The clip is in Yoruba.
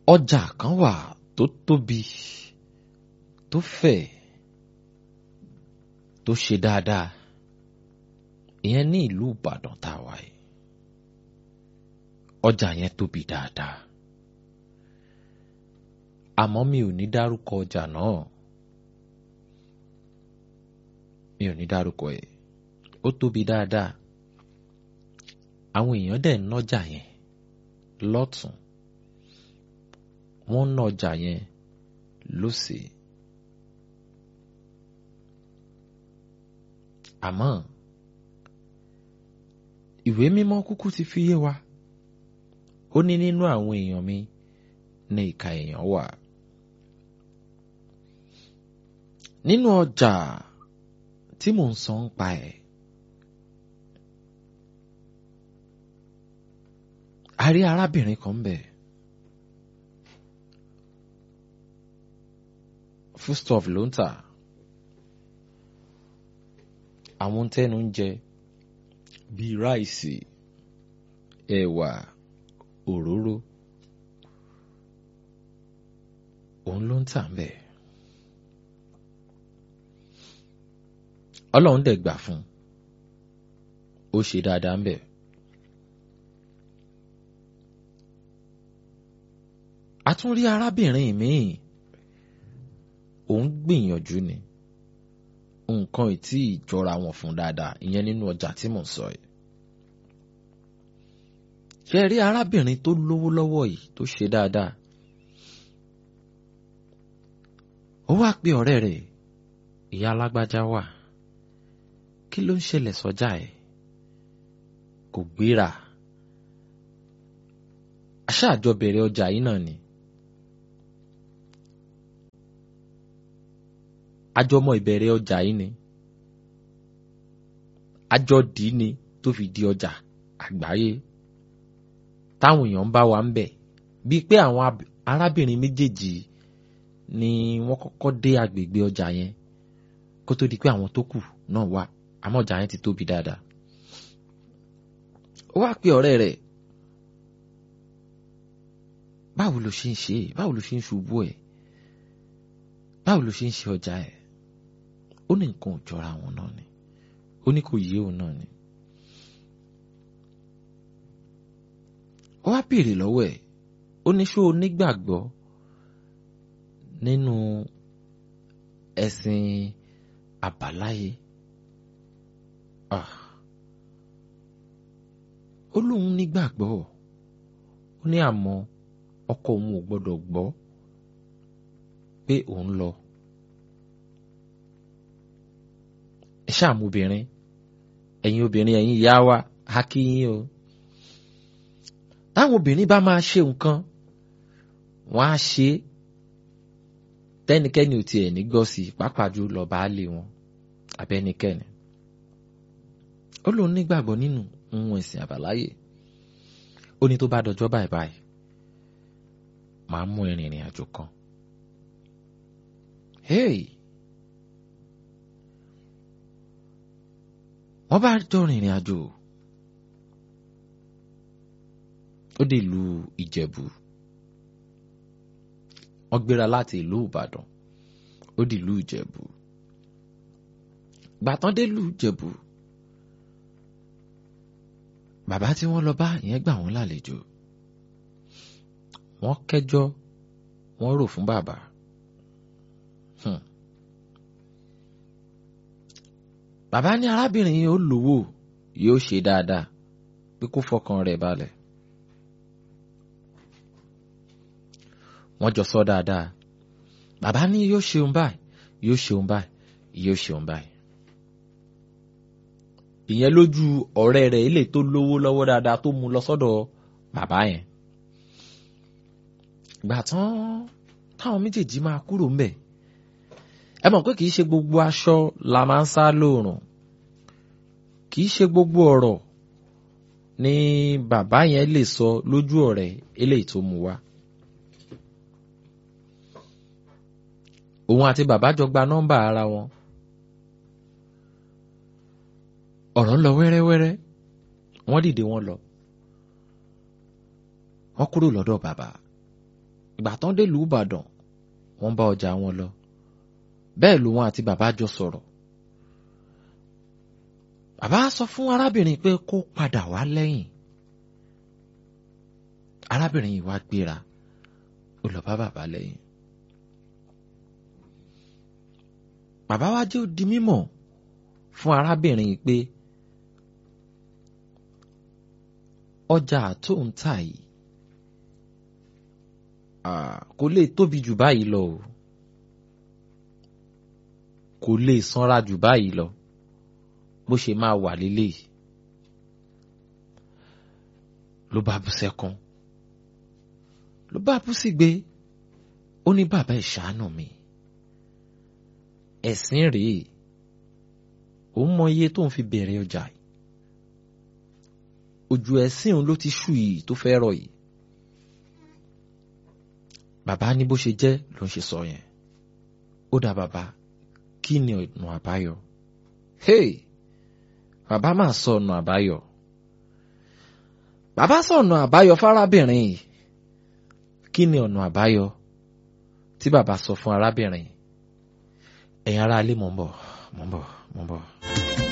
ọjà kan wà tó tóbi tó fẹ̀ tó ṣe dáadáa ìyẹn ní ìlú Ìbàdàn tá a wà yìí ọjà yẹn tóbi dáadáa àmọ́ mi ò ní dárúkọ ọjà náà mi ò ní dárúkọ ẹ̀ ó tóbi dáadáa àwọn èèyàn dẹ̀ ń nọ́jà yẹn lọ́tún wọ́n ń nọ́jà yẹn lósì àmọ́ ìwé mímọ́ kúkú ti fi yé wa ó ní nínú àwọn èèyàn mi ní ìka èèyàn wà nínú ọjà tí mò ń sọ ń pa ẹ̀ a rí arábìnrin kan bẹ̀ foodstuff ló ń tà àwọn tẹ́nu ń jẹ bíi ráìsì ẹ̀wà òróró òun ló ń tà ń bẹ̀. ọlọ́run dẹ̀ gbà fún ó ṣe dáadáa ń bẹ̀. a tún rí arábìnrin míì òun gbìyànjú ni nǹkan ìtí ìjọra wọn fún dáadáa ìyẹn nínú ọjà tí mò ń sọ yìí. ṣe rí arábìnrin tó lówó lọ́wọ́ yìí tó ṣe dáadáa. ó wá pe ọ̀rẹ́ rẹ̀ ìyá alágbájá wà kí ló ń ṣẹlẹ̀ sọ́jà ẹ̀ kò gbéra aṣáàjọ bẹ̀rẹ̀ ọjà yìí náà ni àjọmọ ìbẹ̀rẹ̀ ọjà yìí ni àjọ dì í ni tó fi di ọjà àgbáyé táwọn èèyàn ń bá wa ń bẹ̀ bíi pé àwọn arábìnrin méjèèjì ni wọ́n kọ́kọ́ dé agbègbè ọjà yẹn kó tó di pé àwọn tó kù náà wà àmọ́ ọjà yẹn ti tóbi dáadáa. ó wá pe ọ̀rẹ́ rẹ̀ báwo ló ṣe ń ṣe báwo ló ṣe ń ṣubú ẹ̀ báwo ló ṣe ń ṣe ọjà ẹ̀ ó ní nǹkan ò jọra wọn náà ni ó ní kò yé òun náà ni. ó wá béèrè lọ́wọ́ ẹ̀ ó ní ṣó o nígbàgbọ́ nínú ẹ̀sìn àbáláyé ó lóun nígbàgbọ́ ó ní àmọ́ ọkọ òun ò gbọ́dọ̀ gbọ́ pé òun lọ ẹ ṣáàmù obìnrin ẹ̀yin obìnrin ẹ̀yin ìyá wa á kí yín o táwọn obìnrin bá máa ṣe nǹkan wọ́n á ṣe é tẹ́nikẹ́ni ò tiẹ̀ ní gbọ́ sí i pàápàá jù lọ baálé wọn abẹ́nikẹ́ni ó lóun nígbàgbọ́ nínú ohun ẹ̀sìn àbáláyé ó ní tó bá dọjọ́ báyìí báyìí màá mú ìrìnrìn àjò kan hey wọ́n bá jọ rìnrìn àjò ó dé ìlú Ìjẹ̀bú wọ́n gbéra láti ìlú Ìbàdàn ó di ìlú Ìjẹ̀bú gbàtàn dé ìlú Ìjẹ̀bú bàbá tí wọ́n lọ bá ìyẹn gbà wọ́n lálejò wọ́n kẹ́jọ́ wọ́n rò fún bàbá hmm. bàbá ní arábìnrin yìí ó lówó yóò ṣe dáadáa pé kó fọkàn rẹ̀ balẹ̀ wọ́n jọ sọ dáadáa bàbá ní yóò ṣeun báyìí yóò ṣeun báyìí yóò ṣeun báyìí ìyẹn lójú ọ̀rẹ́ rẹ̀ ilé tó lówó lọ́wọ́ dáadáa tó mú lọ sọ́dọ̀ bàbá yẹn gbà tán táwọn méjèèjì máa kúrò ńbẹ̀ ẹ mọ̀ pé kì í ṣe gbogbo aṣọ la máa ń sá lóòrùn kì í ṣe gbogbo ọ̀rọ̀ ni bàbá yẹn lè sọ lójú ọ̀rẹ́ eléyìí tó mú wá. òun àti bàbá jọ gba nọ́mbà ara wọn. ọ̀rọ̀ ń lọ wẹ́rẹ́wẹ́rẹ́ wọ́n dìde wọ́n lọ. wọ́n kúrò lọ́dọ̀ bàbá ìgbà tán dé ìlú Ìbàdàn wọ́n bá ọjà wọn lọ bẹ́ẹ̀ lòun àti bàbá jọ sọ̀rọ̀ bàbá sọ fún arábìnrin pé kó padà wá lẹ́yìn arábìnrin yìí wá gbéra ó lọ bá bàbá lẹ́yìn bàbá wa jẹ́ ó di mímọ̀ fún arábìnrin yìí pé ọjà tó ń tà yìí kò lè tóbi jù báyìí lọ o kò lè sanra jù báyìí lọ bó ṣe máa wà lélẹ́yìí ló bá bú sẹ́kún ló bá bú sígbe ó ní bàbá ẹ̀ ṣàánú mi ẹ̀sìn rèé òun mọ iye tó ń fi bẹ̀rẹ̀ ọjà yìí ojú ẹ̀sìn òun ló ti ṣú yìí tó fẹ́ rọ̀ yìí bàbá ní bó ṣe jẹ́ ló ń ṣe sọ yẹn ó dá bàbá kí ni ọ̀nà àbáyọ hey bàbá máa sọ ọ̀nà àbáyọ bàbá sọ ọ̀nà àbáyọ fárábìnrin yìí kí ni ọ̀nà àbáyọ tí bàbá sọ fún arábìnrin ẹ̀yin ará ilé mò ń bọ̀ mò ń bọ̀ mò ń bọ̀.